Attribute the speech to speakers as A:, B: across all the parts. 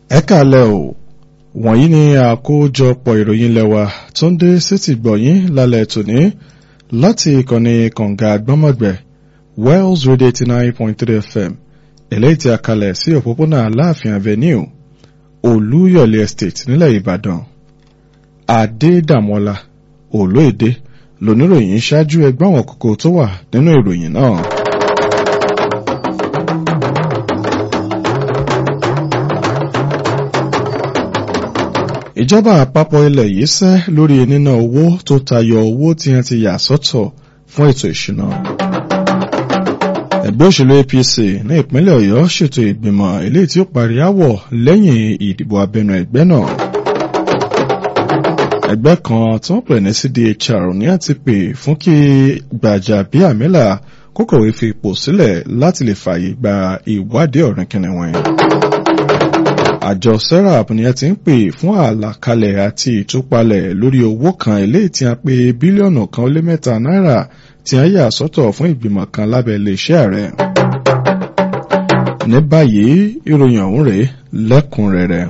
A: ẹ kàlẹ́ o wọ̀nyí ni àkójọpọ̀ ìròyìn lẹ́wà tó ń dé sétí gbọ̀yìn lálẹ́ tòní láti ìkànnì kànga àgbọ́mọ̀gbẹ̀ Wells Radio eighty nine point three FM eléyìí tí a kalẹ̀ sí òpópónà Aláàfin Avenue Olúyọ̀lé Estate nílẹ̀ Ìbàdàn Adédàmọ́lá Olóèdè lóníròyìn ṣáájú ẹgbẹ́ àwọn kókó tó wà nínú ìròyìn náà. ìjọba àpapọ̀ ilẹ̀ yìí sẹ́ lórí níná owó tó tayọ owó tí wọ́n ti yà sọ́tọ̀ fún ètò ìṣúná. ẹgbẹ́ òṣèlú APC ní ìpínlẹ̀ Ọ̀yọ́ ṣètò ìgbìmọ̀ eléyìí tí ó parí áwọ̀ lẹ́yìn ìdìbò abẹnú ẹgbẹ́ náà. ẹgbẹ́ kan tí wọ́n pè ní CDHR ní àti pè fún kí Gbajabiamila kó kọ̀wé fi ipò sílẹ̀ láti lè fààyè gba ìwádìí ọ̀rìn kìnìún àjọ serap ni ẹ ti ń pè fún àlàkalẹ̀ àti ìtúpalẹ̀ lórí owó kan eléyìí tí a pè bílíọ̀nù kan ó lé mẹ́ta náírà tí a yà sọ́tọ̀ fún ìgbìmọ̀ kan lábẹ́ iléeṣẹ́ ààrẹ. ní báyìí ìròyìn ọ̀hún rèé lẹ́kùnrẹ́rẹ́.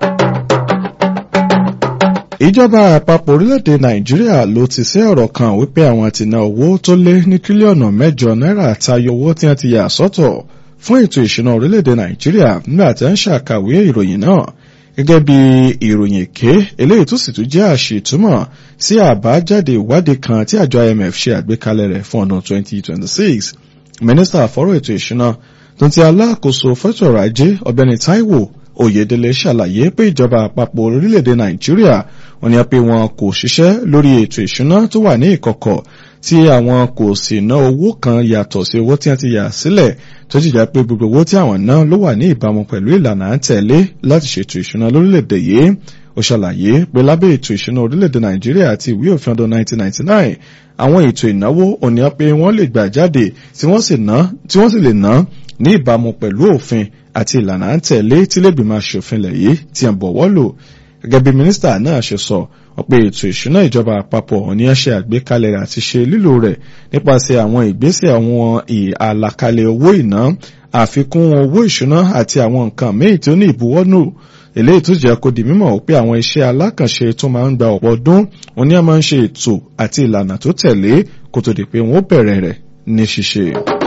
A: ìjọba àpapọ̀ orílẹ̀-èdè nàìjíríà ló ti ṣe ọ̀rọ̀ kan wípé àwọn ti ná owó tó lé ní tírílíọ̀nù mẹ́jọ náírà tayọ owó tí a ti yà sọ́tọ̀ fún ètò ìṣúná orílẹ̀-èdè nàìjíríà nígbà tí ń ṣàkàwé ìròyìn náà gẹ́gẹ́ bí ìròyìn èké eléyìí tó sì tún jẹ́ àṣìtúmọ̀ sí àbájáde ìwádìí kan tí àjọ IMF ṣe àgbékalẹ̀ rẹ̀ fún ọdún 2026 mínísítà fọ́rọ̀ ètò ìṣúná tó ti alákòóso fẹ́tọ̀ ọrọ̀ ajé ọ̀gbẹ́ni Táíwò Oyèdélé ṣàlàyé pé ìjọba àpapọ̀ orílẹ̀-èdè nàìjíríà wọ́n ní pé wọn kò ṣiṣẹ́ lórí ètò ìṣúná tó wà ní ìkọ̀kọ̀ tí àwọn kò sì ná owó kan yàtọ̀ sí owó tí wọ́n ti yà sílẹ̀ tó jìjà pé gbogbo owó tí àwọn ná ló wà ní ìbámu pẹ̀lú ìlànà à ń tẹ̀lé láti ṣètò ìṣúná lórílẹ̀‐èdè yìí ó ṣàlàyé pé lábẹ́ ètò ìṣúná orílẹ̀‐èdè nàìjíríà àti ìwé òfin ọdún 1999 àwọn ètò ìnáwó òní pé wọ́n lè gbà jáde tí wọ́n sì lè ná ní ìbámu pẹ̀lú òfin àti ìlànà à ń tẹ̀lé tí lẹ́gbìmọ̀ aṣòfin lẹ̀ yìí ti ń bọ̀wọ́ lò gẹ́gẹ́ bí mínísítà náà ṣe sọ ọ̀pẹ ètò ìṣúná ìjọba àpapọ̀ ní ẹ ṣe àgbékalẹ̀ rẹ̀ àti ṣe lílò rẹ̀ nípasẹ̀ àwọn ìgbésẹ̀ àwọn àlàkalẹ̀ owó ìná àfikún owó ìṣúná àti àwọn nǹkan míì tí ó ní ìbuwọ́nù eléyìí tó jẹ́ kó di mímọ̀ pé àwọn iṣẹ́ alákànṣe tó máa ń gba ọ̀pọ̀ ọdún wọn ni a máa ń ṣe ètò àti ìlànà tó tẹ̀lé kó tó di pé wọ́n bẹ̀rẹ̀ rẹ̀ ní ṣíṣe.